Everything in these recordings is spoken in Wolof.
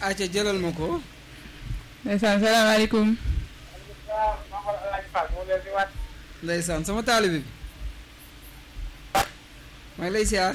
acca jëlal ma ko ndeysaan salaamaaleykum ndeysaan sama taalibe bi maa ngi lay siyaar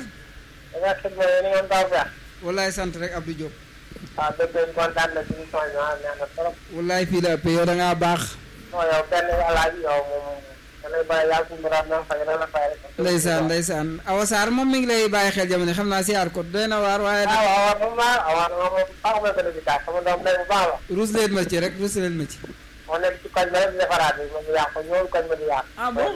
wallaay sant rek Abdou Diop waaw dëgg lañ kontaan na ci émission bi ah neex na trop. wallaay fii la ëpp yow da ngaa baax non yow kenn alaaji yow moom da lay bàyyi yàlla suñu borom na fay la fay rek. ndeysaan ndeysaan Awa Sarr moom mi ngi lay bàyyi xel jamono xam naa siyaar ko doy na waar waaye ah waaw waaw moom ah waaw moom moom baax na ko dëgg daal sama doom day bu baax la. ruus leen ma ci rek ruus leen ma ci moo nekk ci koñ ba rek di defaraat bi moom yàq ko ñëwul koñ ba di yàq. Ah bon?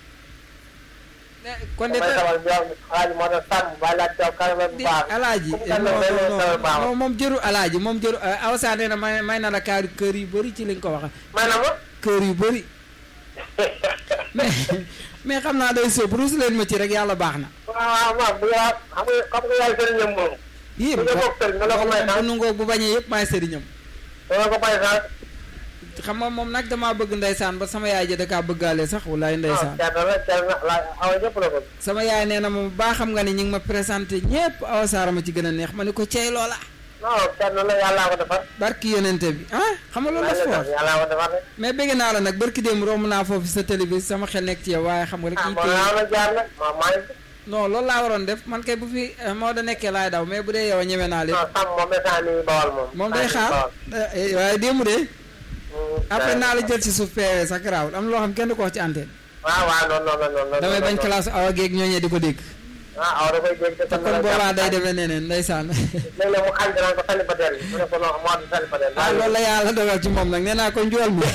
kon de damay sabal yow alaaji moo doon sàmm bàyyi laa teew kanam bu di baax. alaaji Comme non kan la day lay non sabal baax. non moom jëru alaaji moom jëru Awa Sarr nee na may may na la kaar kër yu bëri ci li nga ko wax maanaam ma. kër yu bëri mais mais xam naa day sóob ruus leen ma ci rek yàlla baax na waaw waaw waaw bu yaa xam nga xam nga yaay sëriñam moom. yii bu nga bokk sëriñ nga la ko may bu sax nungoo bu bañee yëpp maay sëriñam danga ko may sax. xam nga moom nag damaa bëgg ndeysaan ba sama yaay ja da kaa bëggaale sax walaay ndeysaan waaw kenn la kenn la awa ñëpp la bëgg. sama yaay nee na moom baa xam nga ni ñu ngi ma présenté ñépp Awa Sarr ma ci gën a neex ma ni ko cey loola non kenn la yàllaa ko defar. barki yonente bi ah xam nga loolu la fort yàllaa ko defar rek. mais bëgg naa la nag barki démb romb naa foofu sa télévision sama xel nekk ci yow waaye xam nga rek ah ñu bon koy naa la jaar nag waaw maa ngi. non loolu laa waroon def man kay bu fi moo da nekkee laay daw mais bu dee yow ñeme naa leen non Sam moom instant nii bawal moom. moom day xaar eh, waaye démb de après naa la jël ci suuf PV sax garaawul am na loo xam kenn du ko wax ci antenne waaw waaw non non non non. damay bañ classe awa geeg ñooñee di ko dégg ah aw da koy dégg te te kon boolaa day demee neneen ndeysaan léeg-léeg mu xañ danañ ko célibataire bi mu ne ko non moo di célibataire. ah loolu la yàlla dogal ci moom nag nee naa ko njool mi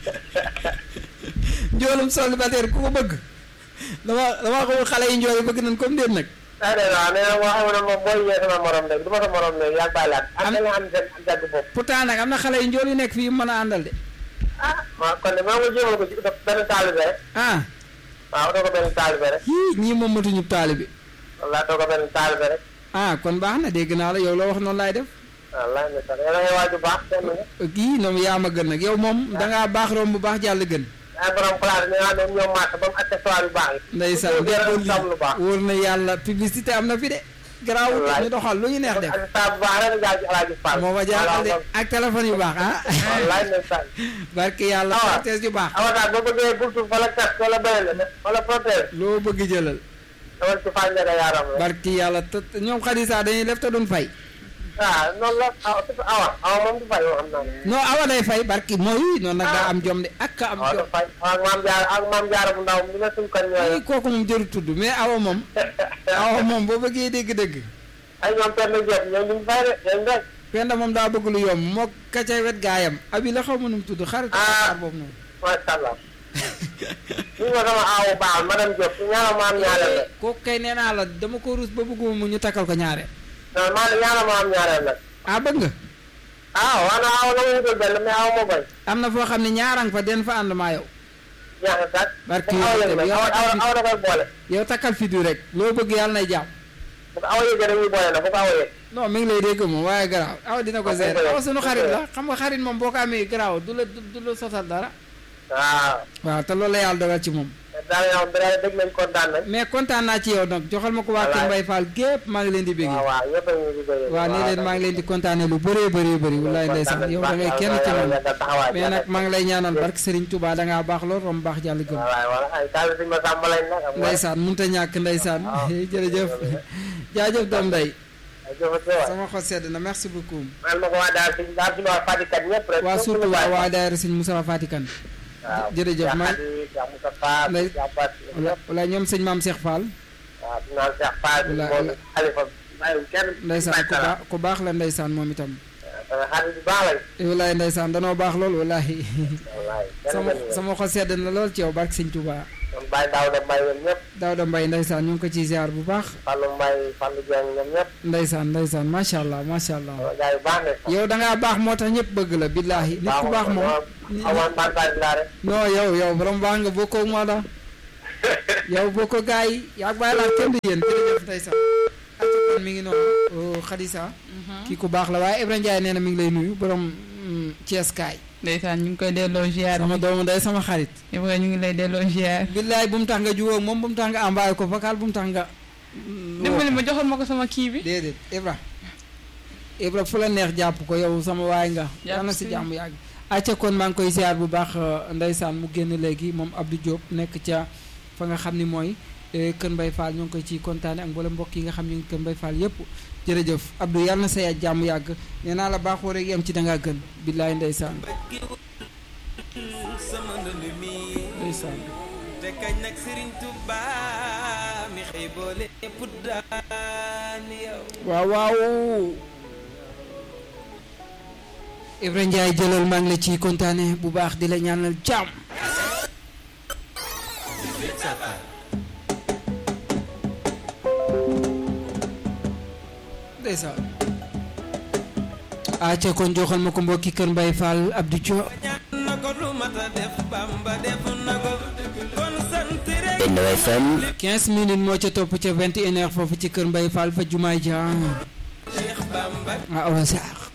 njoolum célibataire ku ko bëgg dama dama xamul xale yi njool yi bëgg nañ comme déet nag ah dégg nga nee na moo xam ne moom booy yee sama morom léegi du ma sa morom léegi yaa ngi bàyyi laat. Am- am na nga xam ne seen jàgg bopp. pourtant nag am na xale yu njool yu nekk fii yu mën a àndal de ah waaw kon de maa ngi jéemal ko ci def benn taalibe rek. ah waaw doo ko benn taalibe rek. yii ñii moom matuñu taalibe wallaahi doo ko benn taalibe rek. ah kon baax na dégg naa la yow loo wax noonu laay def wallaahi ne sax yow da ngay waaju baax kenn nga. kii ñoom yaa ma gën nag yow moom dangaa baax romb bu baax jàll gën ay borom place ñu naan ñoom màtt ba mu accessoire yu baax yi. ndeysaan ñu déggoo gën a lu baax. wóor na yàlla publicité am na fi de garaawul Wallaay. ñu doxal lu ñu neex def accessoire bu baax rek nga jaar ci Alaaji Fall. moo ma jaaxal de ak téléphone yu baax ah wallaahi ne sax. barke yàlla Ah. protège yu baax awataa boo bëggee bultu wala tas wala beneen wala protège loo bëgg jëlal dawal ci Fall Ndiaga yaaram la. barke yàlla te te ñoom xadisa dañuy def te duñ fay ah noonu la awa surtout awa awa moom du fay yoo xam naa ne. non awa day fay barke mooy noonu nag daa Ah. am jom de ak ka am awa du jom fay ak maam jaara ak maam jaara bu ndaw mi ne suñ koñ ay ñooy. kooku moom jëru tudd mais awa moom awa moom boo bëggee dégg-dégg ay ñoom Penda Diop ñoom duñ fay de ñoom rek. penda moom daa bëgg lu yomb moo ka ca wet gaayam abi la xaw ma nu mu tudd xarit Ah. xar boobu noonu macha allah. ñu ma sama aawu baax madame Diop ñaanal ma am ñaareel la. kooku kay nee naa la dama ko ruus ba bëgguma mu ñu takkal ko ñaare non maa ne ñaanal ma am ñaareel la. ah bëgg nga ah waaw na aw la ma wutal benn mais aw moo bañ. am na foo xam ne ñaarang fa den fa ànd maa yow jeex na sax. Barke bu ko aw Yonent yëg bi, nag yow aw aw tamit. aw da koy boole. yow takkal fi du rek loo bëgg yàlla nay jàmm bu ko aw yëgee dañuy boole nag bu ko aw yëg. non mi ngi lay dégg moom waaye garaaw aw dina ko Ah, gérer dëgg la, aw sunu dëgg xarit la. la xam nga xarit moom boo ko amee garaaw du la du du la sotal dara waaw. waaw te loolu la yàlla dogal ci moom daal yow dara dégg nañ kontaan nañ. mais kontaan naa ci yow nag joxal ma ko waa Kër Wallaay. Mbaye Fall gépp maa ngi leen di bégg waaw waaw yëpp a ngi di bëri. waaw nee leen maa ngi leen di kontaane lu bëree bëree bëri wallaay ndeysaan yow da ngay kenn ci man mais nag maa ngi lay ñaanal barke Serigne Touba da ngaa baax lool rom baax jàll gëm waaw waaw ay taal bi ma sàmm lañ nag. am na ndeysaan mënut a ñàkk ndeysaan waaw. jërëjëf jaajëf doom ndey ay jëfandikoo waay. sama xol sedd na merci beaucoup man ma ko waa daal si daal si waa Fatick ñëpp rek. waa ñëpp surtout ñu waa bàyyi. waa daayira Sëñ Moussa Fatikan waaw jërëjëf, Cheikh maa- Khady, Cheikh Moussa Fall. Ndey- Cheikh Bass ñëpp. wala ñoom sëñ maam Cheikh Fall waaw di naan Cheikh Fall. Wala- moom wala- Khalifa bàyyiwul kenn. ndeysaan ku bàyyi baax ku baax la ndeysaan moom itam sama xarit bu baax lañ. wallaay ndeysaan danoo baax lool wallahi wallaay kenn sama gënu leen. sama xol sedd na lool ci yow barke Sëñ Touba ñoom Baye Daouda Mbaye ñoom ñëpp. Daouda Mbaye ndeysaan ñu ngi ko ciy ziar bu baax Fallou Mbaye Fallou Dieng ñoom ñëpp. ndeysaan ndeysaan macha allah macha allah sama gars yu baax ne. yow da ngaa baax moo tax ñëpp bëgg la billahi nit ku baax moom amoon partage laa rek. non yow yow borom baax nga bokkoo ak moo la yow bokkoo gars yi yaa ngi bàyyi laa kenn du yéen jërëjëf ndeysaan acca kon mi ngi noonu Khadisa kii ku baax la waaye Ibrahima Ndiaye nee na mi ngi lay nuyu borom mm, Thiès kaay ndeysaan ñu ngi koy delloo ziar sama doomu day sama xarit Ibrahima ñu ngi lay delloo ziar billaay bu mu tax nga jubóog moom bu mu tax nga envoyé ko vocal bu mu tax nga mm, woo dimbali ko. ma joxal ma ko sama kii bi déedéet Ibra Ibra fu la neex jàpp ko yow sama waay nga yal na si si. jàmm yàgg acca kon maa ngi koy ziar bu baax euh, ndeysaan mu génn léegi moom Abdou Diop nekk ca fa nga xam ni mooy eh, Kër Mbay Fall ñoo ngi koy ci kontaane ak mboolem mbokk yi nga xam ñu ngi Kër Mbay Fall yépp jërëjëf Abdou yal na sa ya jàmm yàgg nee naa la baaxoo rek yem ci dangaa gën billaay ndeysaan sama ndënd mi ndeysaan te kañ nag Serigne Touba mi xëy boole ñépp daan yow waaw waaw Ibra Ndiaye jëlal maa ngi la ciy kontaane bu baax di la ñaanal jàmm ndeysaan acca kon joxal ma ko mbokki kër Mbay Fall Abdou Diop ñaan na ko lu mat a def Bamba def na ko kon sant rek Benno FM 15 minutes moo ca topp ca 21 heures foofu ci kër Mbay Fall fa jumaay ja Cheikh Bamba ah awa sax